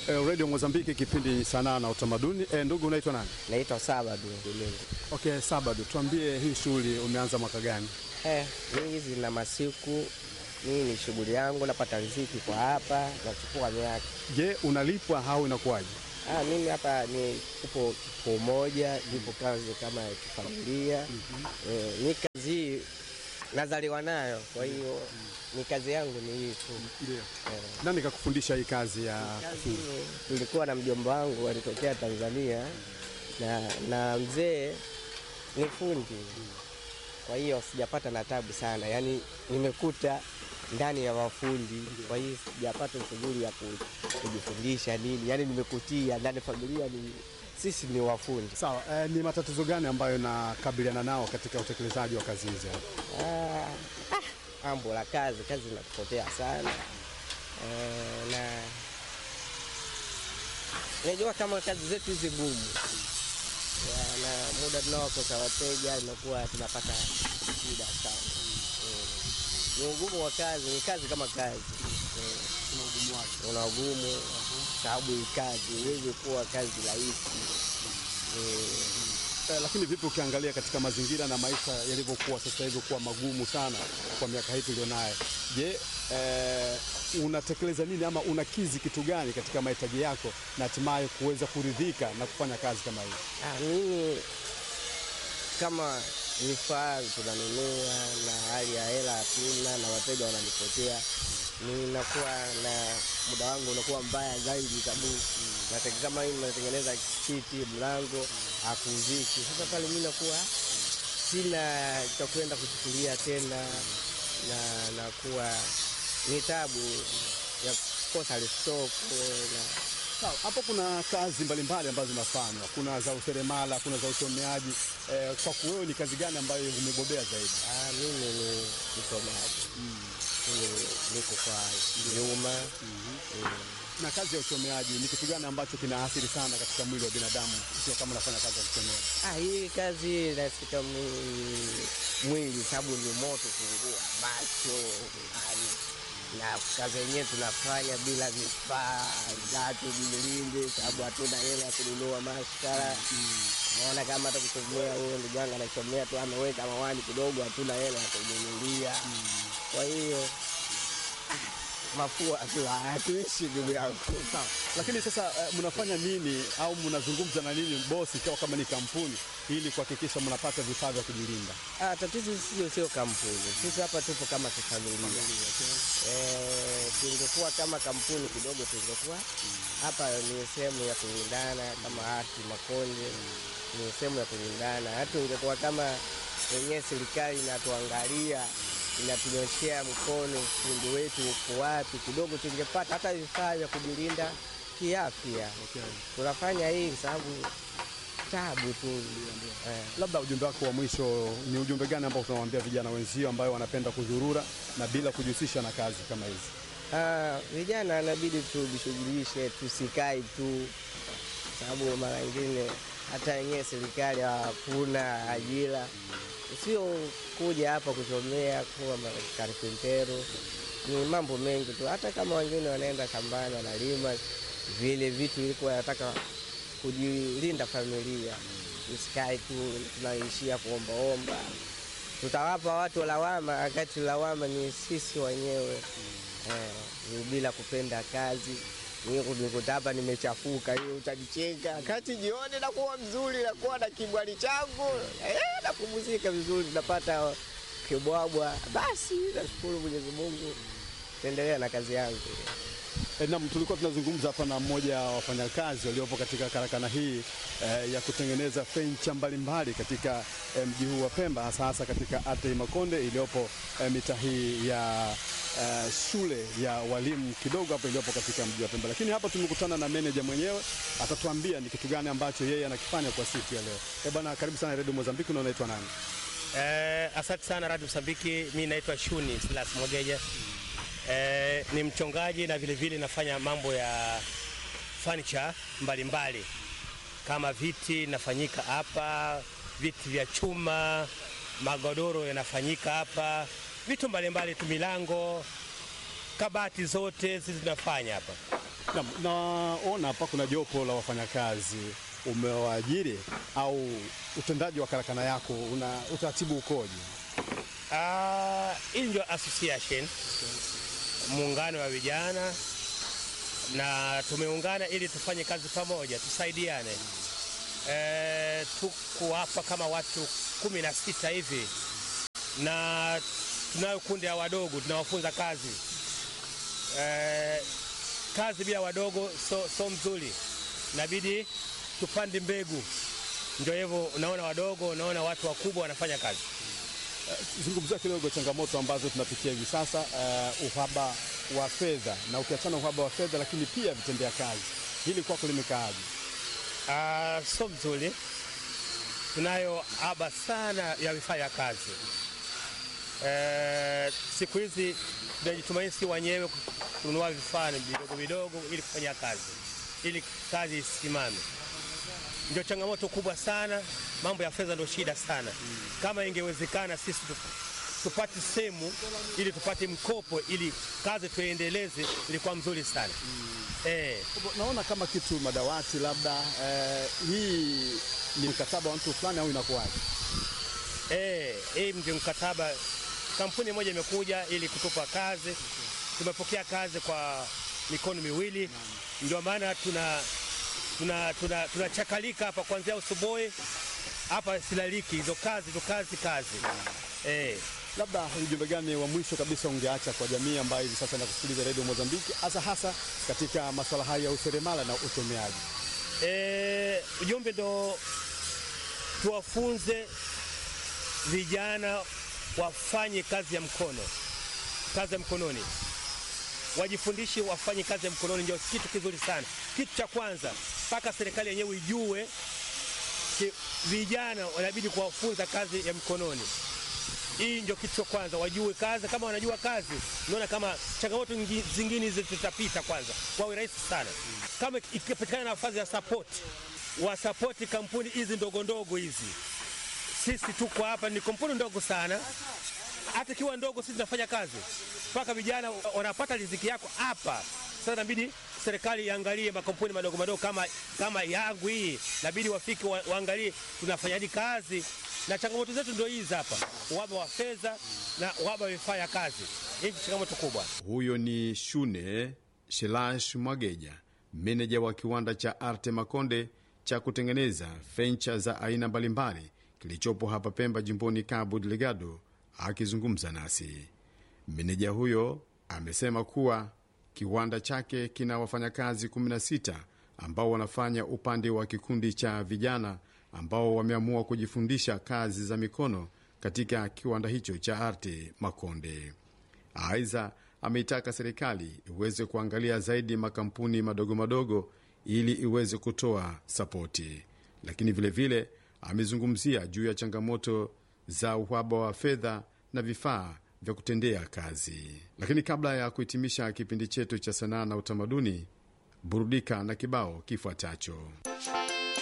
eh, Radio Mozambiki, kipindi sanaa na utamaduni. Eh, ndugu unaitwa nani? Naitwa Sabadu Domingo. Okay, Sabado, tuambie hii shughuli umeanza mwaka gani? Eh, mimi zina masiku mimi ni shughuli yangu, napata riziki kwa hapa, nachukua miaka. Je, unalipwa au inakuwaje? Ah, mimi hapa ni upo kituo moja, nipo kazi kama ya kifamilia. Eh, ni kazi hii nazaliwa nayo, kwa hiyo ni kazi yangu ni hii tu. Ndio. Nani kakufundisha hii kazi ya Kazi tulikuwa na mjomba wangu alitokea Tanzania na, na mzee ni fundi, kwa hiyo sijapata na tabu sana, yaani nimekuta ndani ya mafundi, kwa hiyo sijapata shughuli ya ku- kujifundisha nini, yaani nimekutia ndani ya familia ni sisi ni wafundi. Sawa, eh, ni matatizo gani ambayo nakabiliana nao katika utekelezaji wa kazi hizi? Ah, ah, ambo la kazi, kazi inatupotea sana eh, na najua kama kazi zetu hizi ngumu Ya, na muda tunaokosa wateja inakuwa tunapata shida sana Mm. ni ugumu wa kazi, ni kazi kama kazi Mm. una ugumu sababu hii kazi iwezi kuwa kazi rahisi Mm. Eh, lakini vipi ukiangalia katika mazingira na maisha yalivyokuwa sasa hivi kuwa magumu sana kwa miaka hii tulionayo, je, eh, unatekeleza nini ama unakizi kitu gani katika mahitaji yako na hatimaye kuweza kuridhika na kufanya kazi kama hii? Ah, mimi kama vifaa tunanunua na hali ya hela hatuna na wateja wananipotea, ninakuwa na muda wangu unakuwa mbaya zaidi, sababu nate- kama mimi natengeneza kiti mlango hakuziki. Sasa pale mimi nakuwa sina cha kwenda kuchukulia tena, na nakuwa ni tabu ya kukosa listoko na Sawa, hapo kuna kazi mbalimbali ambazo zinafanywa, kuna za useremala, kuna za uchomeaji. Eh, kwako wewe ni kazi gani ambayo umebobea zaidi? Ah, mimi ni msomaji. Mimi niko kwa nyuma. Na kazi ya uchomeaji ni kitu gani ambacho kinaathiri sana katika mwili wa binadamu, sio kama unafanya kazi ya kuchomea? Ah, hii kazi inasika mwi- mwili sababu ni moto kungua macho yani, na kazi yenyewe tunafanya bila vifaa zatu vilinde, sababu hatuna hela ya kununua maskara. Naona kama hata kuchomea huyo ndugu yangu anachomea tu ameweka mawani kidogo, hatuna hela ya kununulia. Kwa hiyo ah, mafua tu hatuishi ndugu yangu. Sawa. Lakini sasa eh, mnafanya nini au mnazungumza na nini bosi, ikiwa kama ni kampuni, ili kuhakikisha mnapata vifaa vya kujilinda? Ah, tatizo sio sio kampuni, sisi hapa tupo kama kifamilia. Eh, tungekuwa kama kampuni kidogo, tungekuwa hapa ni sehemu ya kulindana kama hati Makonde, ni sehemu ya kulindana. Hata ungekuwa kama wenyewe serikali inatuangalia inatunyoshea mkono ufundi wetu uko wapi, kidogo tungepata hata vifaa vya kujilinda kiafya. Tunafanya hii kwa sababu tabu tu eh. Labda ujumbe wako wa mwisho ni ujumbe gani ambao tunawaambia vijana wenzio ambayo wanapenda kuzurura na bila kujihusisha na kazi kama hizi? Ah, vijana inabidi tujishughulishe, tusikae tu, sababu mara nyingine hata yenyewe serikali hakuna ajira, sio kuja hapa kusomea kuwa karpentero, ni mambo mengi tu. Hata kama wengine wanaenda shambani wanalima vile vitu, ilikuwa wanataka kujilinda familia, usikae tu tunaishia kuombaomba tutawapa watu lawama, wakati lawama ni sisi wenyewe eh, ni bila kupenda kazi. Nikuta hapa nimechafuka, hiyo utanicheka, kati jioni nakuwa mzuri, nakuwa na kibwali changu eh, napumzika vizuri, napata kibwabwa. Basi nashukuru Mwenyezi Mungu, taendelea na kazi yangu. E, naam, tulikuwa tunazungumza hapa na mmoja wa wafanyakazi waliopo katika karakana hii e, ya kutengeneza fenicha mbalimbali katika e, mji huu wa Pemba, hasa hasa katika Atei Makonde iliyopo e, mitaa hii ya e, shule ya walimu kidogo hapo iliyopo katika mji wa Pemba. Lakini hapa tumekutana na meneja mwenyewe, atatuambia ni kitu gani ambacho yeye anakifanya kwa siku ya leo. E, bwana, karibu sana Radio Mozambiki. Na unaitwa nani? Eh, asante sana Radio Msambiki. Mi naitwa Shuni Silas Mogeja. Eh, ni mchongaji na vile vile nafanya mambo ya furniture mbalimbali kama viti nafanyika hapa, viti vya chuma, magodoro yanafanyika hapa, vitu mbalimbali tu, milango, kabati zote sisi tunafanya hapa. Naam, naona hapa kuna jopo la wafanyakazi umewaajiri au utendaji wa karakana yako una utaratibu ukoje? Ah, hii ndio association muungano wa vijana, na tumeungana ili tufanye kazi pamoja, tusaidiane. E, tuko hapa kama watu kumi na sita hivi, na tunayo kundi ya wadogo tunawafunza kazi. E, kazi bila wadogo so, so mzuri, inabidi tupande mbegu. Ndio hivyo, unaona wadogo, unaona watu wakubwa wanafanya kazi. Zungumzia kidogo changamoto ambazo tunapitia hivi sasa, uh, uhaba wa fedha, na ukiachana uhaba wa fedha, lakini pia vitendea kazi, hili kwako limekaaje? Ah, so mzuri, tunayo haba sana ya vifaa vya kazi. Eh, siku hizi tunajitumaini si wenyewe kununua vifaa vidogo vidogo ili kufanya kazi, ili kazi isimame. Ndio changamoto kubwa sana. Mambo ya fedha ndio shida sana. Kama ingewezekana sisi tu- tupate sehemu ili tupate mkopo ili kazi tuendeleze, ilikuwa mzuri sana eh. Naona kama kitu madawati labda, eh, hii ni mkataba wa mtu fulani au inakuwaje? Eh, hii ndio mkataba. Kampuni moja imekuja ili kutupa kazi, tumepokea kazi kwa mikono miwili, ndio maana tuna tuna tuna tunachakalika hapa kuanzia asubuhi hapa silaliki, hizo kazi hizo kazi kazi eh. Labda ujumbe gani wa mwisho kabisa ungeacha kwa jamii ambayo hivi sasa inakusikiliza redio Mozambiki, hasa hasa katika masuala haya ya useremala na uchomeaji? Eh, ujumbe ndo tuwafunze vijana wafanye kazi ya mkono, kazi ya mkononi, wajifundishe wafanye kazi ya mkononi, ndio kitu kizuri sana. Kitu cha kwanza mpaka serikali yenyewe ijue ki, vijana wanabidi kuwafunza kazi ya mkononi. Hii ndio kitu cha kwanza, wajue kazi. Kama wanajua kazi, unaona kama changamoto nyingi- zingine hizi tutapita, kwanza wawe rahisi sana. Kama ikipatikana nafasi ya support, wasapoti kampuni hizi ndogo ndogo hizi. Sisi tuko hapa, ni kampuni ndogo sana, hata ikiwa ndogo, sisi tunafanya kazi mpaka vijana wanapata riziki yako hapa. Sasa inabidi serikali iangalie makampuni madogo madogo kama, kama yangu hii, inabidi wafike wa, waangalie tunafanyaje kazi, na changamoto zetu ndio hizi hapa, uhaba wa fedha na uhaba wa vifaa ya kazi. Hii ni changamoto kubwa. Huyo ni Shune Shelash Mwageja, meneja wa kiwanda cha Arte Makonde cha kutengeneza fencha za aina mbalimbali kilichopo hapa Pemba, jimboni Cabo Delgado, akizungumza nasi. Meneja huyo amesema kuwa kiwanda chake kina wafanyakazi 16 ambao wanafanya upande wa kikundi cha vijana ambao wameamua kujifundisha kazi za mikono katika kiwanda hicho cha Arte Makonde. Aidha, ameitaka serikali iweze kuangalia zaidi makampuni madogo madogo ili iweze kutoa sapoti, lakini vilevile vile, amezungumzia juu ya changamoto za uhaba wa fedha na vifaa vya kutendea kazi. Lakini kabla ya kuhitimisha kipindi chetu cha sanaa na utamaduni, burudika na kibao kifuatacho.